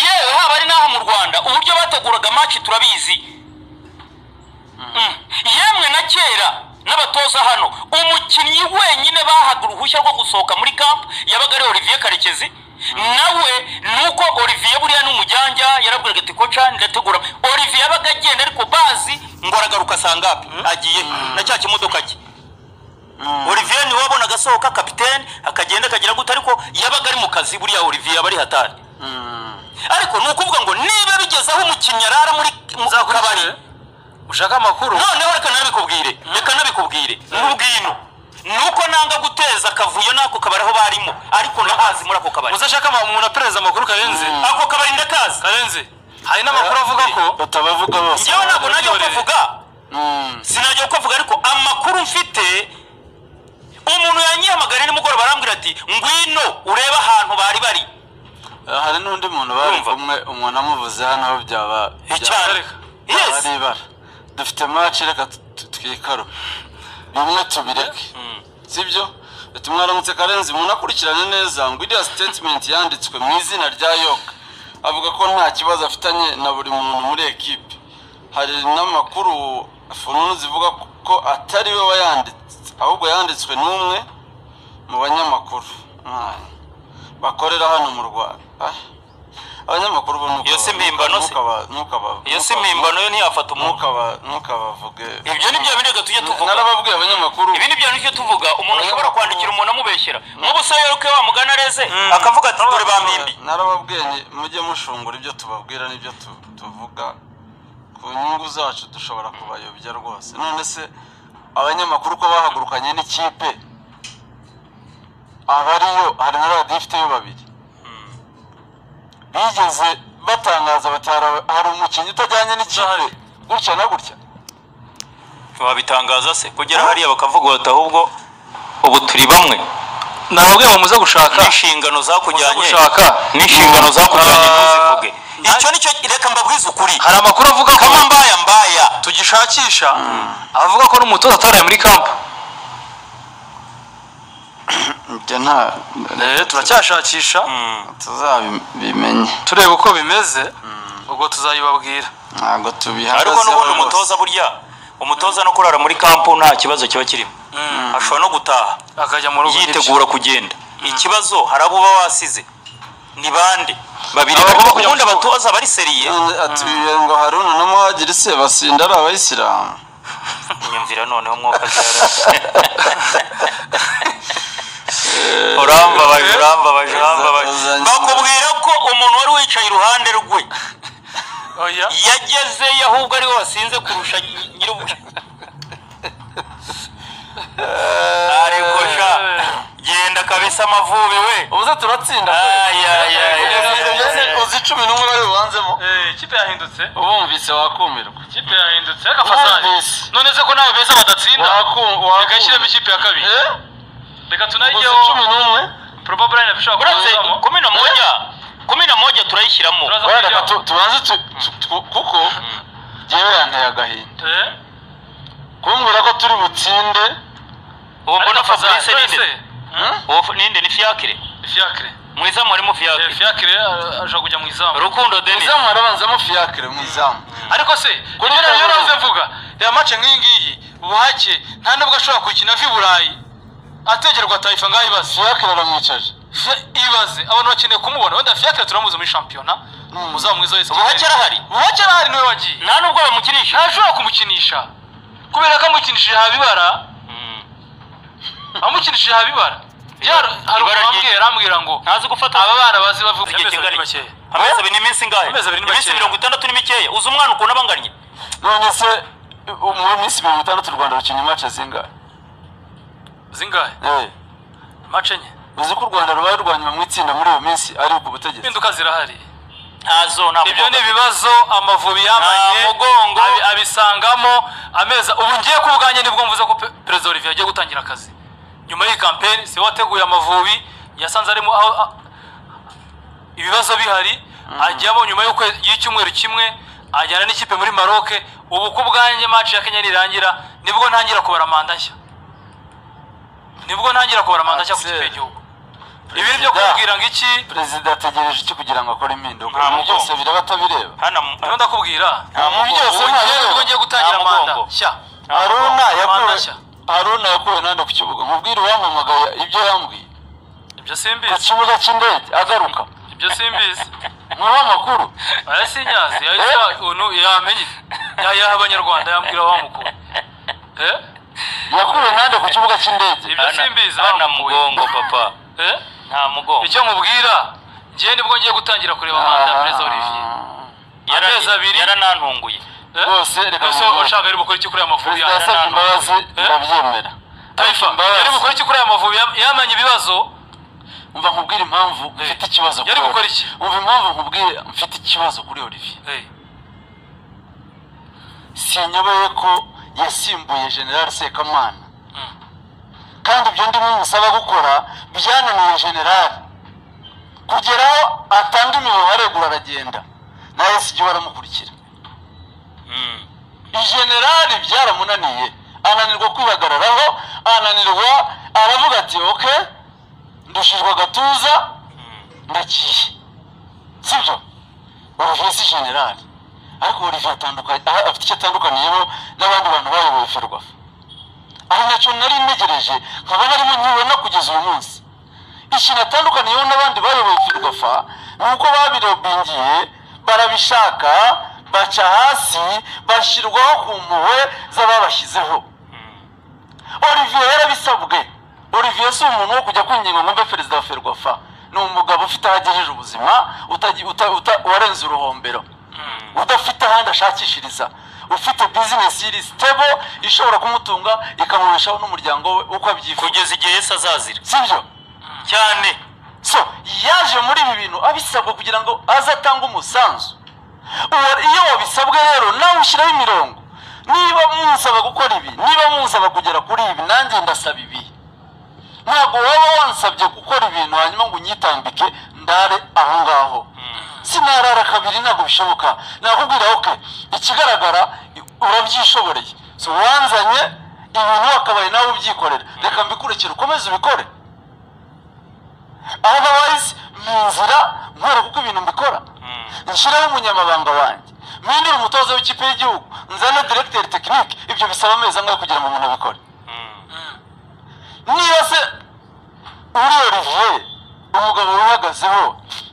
yewe haba ari n'aho mu rwanda uburyo bateguraga amaci turabizi yemwe na kera n'abatoza hano umukinnyi wenyine bahaga uruhushya rwo gusohoka muri kampu yabaga ari olivier karekezi nawe nuko olivier buriya n'umujyanja yarabwiraga ati koca ndategura olivier yabaga agenda ariko bazi ngo aragaruka sangapi agiye na cya kimodoka cye olivier niwe wabonaga asohoka kapitene akagenda akagera gute ariko yabaga ari mu kazi buriya olivier aba ari hatari ariko ni ukuvuga ngo niba bigeze aho umukinnyi arara muri mu kabari ushaka amakuru noneho reka nabikubwire reka nabikubwire n'ubwino ni uko nanga guteza akavuyo n'ako kabari aho barimo ariko ndahazi muri ako kabari uzashaka ama- umuntu apereza amakuru karenze ako kabari ndakazi karenze hari n'amakuru avuga ko batabavuga bose njyewe ntabwo najya kuvuga Mm. sinajya kuvuga ariko amakuru mfite umuntu yanyihamagariye nimugoroba arambwira ati ngwino urebe ahantu bari bari Eh, hari n'undi muntu bari Urumva? kumwe umuntu amuvuze hano aho byaba icyari byaba yes ari ibara dufite maci reka tu- twikare bimwe tubireke sibyo ati mwaramutse karenzi umuntu akurikiranye neza ngo iriya sitetimenti yanditswe mu izina rya yoga avuga ko nta kibazo afitanye na buri muntu muri ekipe hari n'amakuru fununu zivuga ko atari we wayanditse ahubwo yanditswe n'umwe mu banyamakuru Ah, bakorera hano mu rwanda Ah, abanyamakuru bo ntukaba- Iyo si mpimbano se? ntukaba- ntukaba- iyo si ntukaba- mpimbano yo ntiyafata umuntu ntukaba ntukabavuge ibyo ni bya bintu tujya tuvuga narababwiye abanyamakuru ibi ni bya bintu tujya tuvuga umuntu ashobora kwandikira umuntu amubeshyera nk'ubu se yoke wa mugana areze Mm. akavuga ati dore bampimbi narababwiye nti, mujye mushungura ibyo tubabwira n'ibyo tu- tuvuga ku nyungu zacu dushobora kubayobya rwose none se abanyamakuru ko bahagurukanye n'ikipe abariyo hari na radiyo ifiteyo babiri bigeze batangaza bati "Hari- hari umukinnyi utajyanye n'ikipe gutya na gutya wabitangaza se kugera hariya bakavuga bati ahubwo ubu turi bamwe nababwiye ngo muze gushaka n'inshingano zakujyanye Muze gushaka. n'inshingano zakujyanye Ah. ntuzivuge Ah. icyo nicyo reka mbabwize ukuri hari amakuru avuga ko kama mbaya mbaya tugishakisha avuga ko n'umutoza ataraye muri kampu ibyo nta Eh, turacyashakisha tuzabimenye tureba uko bimeze ubwo tuzayibabwira ntabwo tubihagazeho ariko n'ubundi rwose. umutoza burya umutoza no kurara muri kampu nta kibazo kiba kirimo ashobora no gutaha akajya mu rugo yitegura kugenda ikibazo hari abo uba wasize ni bande babiri Aba bagomba kujya mu ubundi kibuga. abatoza bari seriye None atubwiye ngo haruna n'umuhagiri se basinda ari abayisilamu nyumvira noneho umwuka zera urambabaje urambabaje urambabaje Uzanye- bakubwira ko umuntu wari wicaye iruhande rwe oya yagezeyo ahubwo ariwe wasinze kurusha nyir'ubucuti ariko sha genda kabisa amavubi we ubuze turatsinda Uzi- uzi cumi n'umwe bari bubanzemo ikipe yahindutse ubumvise wakumirwa ikipe yahindutse reka fasari Wumvise. none se ko nawe beza badatsinda Waku- waku- reka shyiremo ikipe ya kabiri Eh? reka uzi tunayijyeho cumi n'umwe probable line ishobora uretse kuzamo kumi na moja kumi na moja turayishyiramo turaza wenda kuyijyaho. reka tu- tubanze tu- tu- tu- kuko yewe yanteye agahinda Eh? kumbwira ko turi butsinde ubu mbona Ariko Fazari, fabrice none se, ninde ubu ninde ni fiakire fiacre mu izamu harimo Eh, fiakire fiacre eh, ashobora kujya mu izamu rukundo denis izamu harabanzamo fiyakire mu izamu ariko se Kuri kubera Fazari. iyo navuze mvuga reba mace nk'iyi ngiyi ubuhake nta nubwo ashobora kuyikina ava i burayi ategerwa atayifa ngaho ibaze fiyakire aramwicaje Fia- ibaze abantu bakeneye kumubona wenda fiacre turamuzi muri shampiyona muzamu mwiza wese Ubuhake arahari? ubuhake arahari niwe wagiye nta nubwo bamukinisha ntashobora kumukinisha kubera ko amukinishije habibara amukinishije habibara Ibara- hari ibara uwambwira ryinshi. arambwira ngo ntazi gufata aba bana bazi bavuga igihe amezi kingana iki abiri makeya amezi abiri n'iminsi ingahe Amezi abiri ni iminsi makeya. mirongo itandatu ni mikeya uzi umwana ukuntu aba angannye none se mu minsi mirongo itandatu u rwanda rukinnye mace zingahe zingahe Eh, mace enye uzi ko u rwanda rubaye rwanyuma mu itsinda muri iyo minsi ari ku butegetsi impinduka zirahari ntazo nta ibyo ni mugongo. ibibazo amavubi yamanye Nta mugongo. abi- abisangamo ameza ubu ngiye ku bwanjye nibwo mvuze ko pe- perezida olivier agiye gutangira akazi nyuma y'iyi kampeni si we wateguye amavubi yasanze arimo aho a- ibibazo bihari ajyamo nyuma y'ukwe- y'icyumweru kimwe ajyana n'ikipe muri maroc ubu ku bwanjye match ya kenya nirangira nibwo ntangira kubara manda nshya nibwo ntangira kubara manda nshya ku Axel. kipe y'igihugu ibi ni byo kumubwira ngo iki perezida ategereje iki kugira ngo akore impinduka Nta ibi mugongo. byose bireba atabireba hano mu- rero ndakubwira Nta mugongo. byose Nta nta nubwo mugongo. ngiye gutangira Nta manda mugongo. shya haruna mugongo. Manda yakuwe nshya. haruna yakuwe nande ku kibuga mubwire uwampamagaye ibyo yambwiye ibyo ku simbizi kibuga cy'indege agaruka ibyo simbizi niwe makuru arasinyazi yahise ya- ubu nu- yamenye yayaha abanyarwanda yambwira bamukura eh yakuwe nande ku kibuga cy'indege ibyo hana- simbizi hana bamukuye mugongo papa eh nta mugongo icyo nkubwira ngiye nibwo ngiye gutangira kureba manda ya perezida Olivier Yara- amezi abiri. yaranantunguye Eh? Rwose reka Ese mugongo. ushaka ari bukore iki kuri aya mavubi perezida yanjye yasabye nanone? imbabazi Eh? ndabyemera Taifa yari gukora iki kuri aya mavubi Yam- yamanye ibibazo umva nkubwire impamvu mfite ikibazo Yari kuri gukora Olivier. iki? umva impamvu nkubwire mfite ikibazo kuri olivier sinyobewe ko yasimbuye general sekamana kandi ibyo ndimo musaba gukora byananiye general kugeraho atanga imibare aregura aragenda nawe si baramukurikira generali byaramunaniye ananirwa kwihagararaho ananirwa aravuga ati oke ndushijwe agatuza ndakiye sibyo olivier si generali ariko olivier atandukanye aha afite icyo atandukaniyeho n'abandi bantu bayoboye ferwafa ari nacyo nari ntegereje nkaba narimo nkibona kugeza uyu munsi ikintu atandukaniyeho n'abandi bayoboye ferwafa ni uko babirobingiye barabishaka baca hasi bashyirwaho ku mpuhwe z'ababashyizeho olivier yarabisabwe olivier si umuntu wo kujya kwinginga ngo mbe perezida wa ferwafa ni umugabo ufite aho agejeje ubuzima utagi- uta- uta- warenze uruhombero udafite ahandi ashakishiriza ufite bizinesi iri sitebo ishobora kumutunga ikamubeshaho n'umuryango we uko abyifuza kugeza igihe yesu azazira sibyo cyane so yaje muri ibi bintu abisabwa kugira ngo aze atange umusanzu Uwa- iyo wabisabwe rero nawe ushyiraho imirongo niba munsaba gukora ibi niba munsaba kugera kuri ibi nanjye ndasaba ibi ntabwo waba wansabye gukora ibintu hanyuma ngo unyitambike ndare aho ngaho sinarara kabiri ntabwo bishoboka nakubwira oke ikigaragara urabyishoboreye so wanzanye ibintu wakabaye nawe ubyikorera reka mbikurikire ukomeze ubikore otherwise mu nzira nkora kuko ibintu mbikora nshyiraho umunyamabanga wanjye mpindure umutoza w'ikipe y'igihugu nzane diregiteri tekinike ibyo bisaba amezi angahe kugira ngo umuntu abikore niba se uri olivier umugabo wihagazeho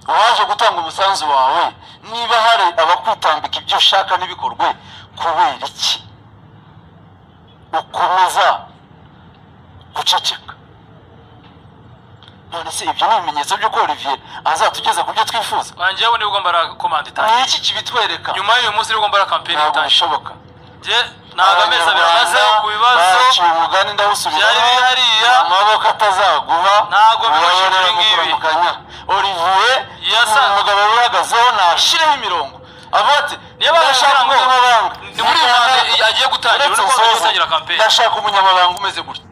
waje gutanga umusanzu wawe niba hari abakwitambika ibyo ushaka n'ibikorwe kubera iki ukomeza guceceka none se ibyo ni ibimenyetso by'uko olivier azatugeza ku byo twifuza wanjye yabona nibwo mbara komanda itangira ni iki kibitwereka nyuma y'uyu munsi nibwo mbara kampeni ntabwo itangira bishoboka njye ntabwo amezi abiri amazeho ku bibazo baciye umugani byari ndawusubiramo bihariya. amaboko atazaguha Ntago bihoshe ubayobora ibi ngibi. mu kanya olivier Yasa- ni umugabo wihagazeho nashyireho imirongo avuga ati niyo baje ndashaka ngo umunyamabanga ni muri iyi manda agiye gutangira Uretse urimo agiye nsoza, gutangira kampeni ndashaka umunyamabanga umeze gutya